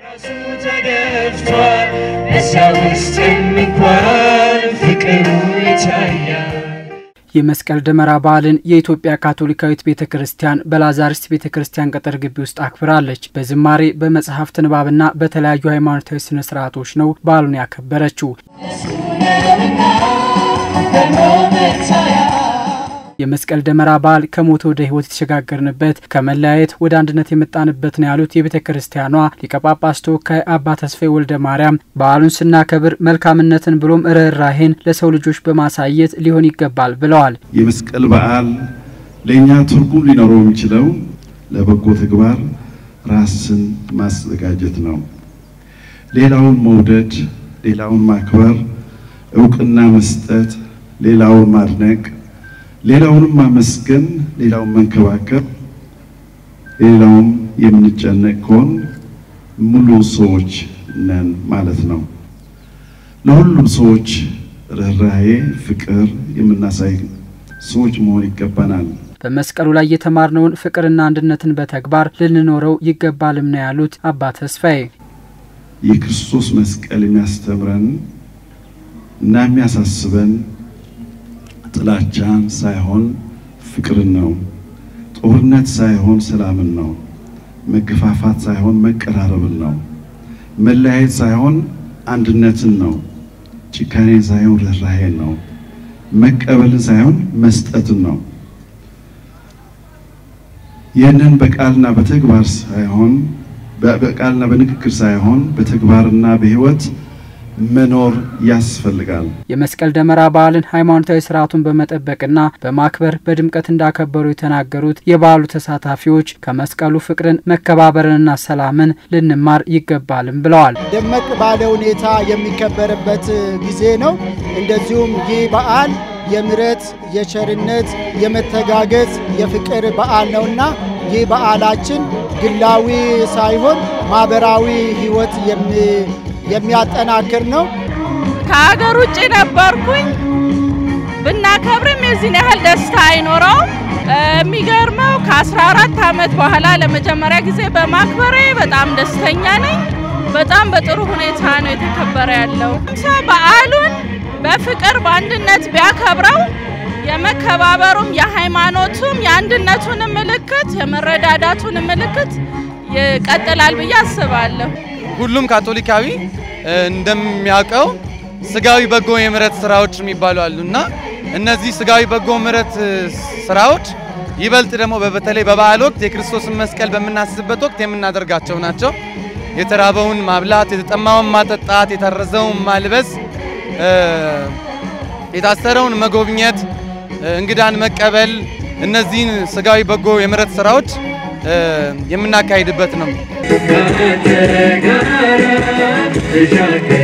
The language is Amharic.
ተደፍቷል በሰው ውስጥም እንኳን ፍቅሩ ይታያል። የመስቀል ደመራ በዓልን የኢትዮጵያ ካቶሊካዊት ቤተ ክርስቲያን በላዛሪስት ቤተ ክርስቲያን ቅጥር ግቢ ውስጥ አክብራለች። በዝማሬ በመጽሐፍት ንባብና በተለያዩ ሃይማኖታዊ ስነ ስርዓቶች ነው በዓሉን ያከበረችው። የመስቀል ደመራ በዓል ከሞት ወደ ሕይወት የተሸጋገርንበት ከመለያየት ወደ አንድነት የመጣንበት ነው ያሉት የቤተ ክርስቲያኗ ሊቀ ጳጳስ ተወካይ አባ ተስፋዬ ወልደ ማርያም በዓሉን ስናከብር መልካምነትን ብሎም ርኅራሄን ለሰው ልጆች በማሳየት ሊሆን ይገባል ብለዋል። የመስቀል በዓል ለእኛ ትርጉም ሊኖረው የሚችለው ለበጎ ተግባር ራስን ማዘጋጀት ነው። ሌላውን መውደድ፣ ሌላውን ማክበር፣ እውቅና መስጠት፣ ሌላውን ማድነቅ ሌላውንም ማመስገን፣ ሌላውን መንከባከብ፣ ሌላውም የምንጨነቅ ከሆን ሙሉ ሰዎች ነን ማለት ነው። ለሁሉም ሰዎች ርኅራሄ፣ ፍቅር የምናሳይ ሰዎች መሆን ይገባናል። በመስቀሉ ላይ የተማርነውን ፍቅርና አንድነትን በተግባር ልንኖረው ይገባልም ነው ያሉት አባ ተስፋዬ። የክርስቶስ መስቀል የሚያስተምረን እና የሚያሳስበን ጥላቻን ሳይሆን ፍቅርን ነው። ጦርነት ሳይሆን ሰላምን ነው። መገፋፋት ሳይሆን መቀራረብን ነው። መለያየት ሳይሆን አንድነትን ነው። ጭካኔን ሳይሆን ርኅራሄን ነው። መቀበልን ሳይሆን መስጠትን ነው። ይህንን በቃልና በተግባር ሳይሆን በቃልና በንግግር ሳይሆን በተግባርና በሕይወት መኖር ያስፈልጋል። የመስቀል ደመራ በዓልን ሃይማኖታዊ ስርዓቱን በመጠበቅና በማክበር በድምቀት እንዳከበሩ የተናገሩት የበዓሉ ተሳታፊዎች ከመስቀሉ ፍቅርን፣ መከባበርንና ሰላምን ልንማር ይገባልም ብለዋል። ደመቅ ባለ ሁኔታ የሚከበርበት ጊዜ ነው። እንደዚሁም ይህ በዓል የምሕረት፣ የቸርነት፣ የመተጋገዝ፣ የፍቅር በዓል ነውና ይህ በዓላችን ግላዊ ሳይሆን ማህበራዊ ሕይወት የሚያጠናክር ነው። ከሀገር ውጭ ነበርኩኝ። ብናከብርም የዚህን ያህል ደስታ አይኖረውም። የሚገርመው ከ14 ዓመት በኋላ ለመጀመሪያ ጊዜ በማክበሬ በጣም ደስተኛ ነኝ። በጣም በጥሩ ሁኔታ ነው የተከበረ ያለው። ሰው በዓሉን በፍቅር በአንድነት ቢያከብረው የመከባበሩም የሃይማኖቱም የአንድነቱን ምልክት የመረዳዳቱን ምልክት ይቀጥላል ብዬ አስባለሁ። ሁሉም ካቶሊካዊ እንደሚያውቀው ስጋዊ በጎ የምሕረት ስራዎች የሚባሉ አሉ እና እነዚህ ስጋዊ በጎ ምሕረት ስራዎች ይበልጥ ደግሞ በተለይ በበዓል ወቅት የክርስቶስን መስቀል በምናስብበት ወቅት የምናደርጋቸው ናቸው። የተራበውን ማብላት፣ የተጠማውን ማጠጣት፣ የታረዘውን ማልበስ፣ የታሰረውን መጎብኘት፣ እንግዳን መቀበል እነዚህን ስጋዊ በጎ የምሕረት ስራዎች የምናካሂድበት ነው። ከአንተ ጋር ተሻገር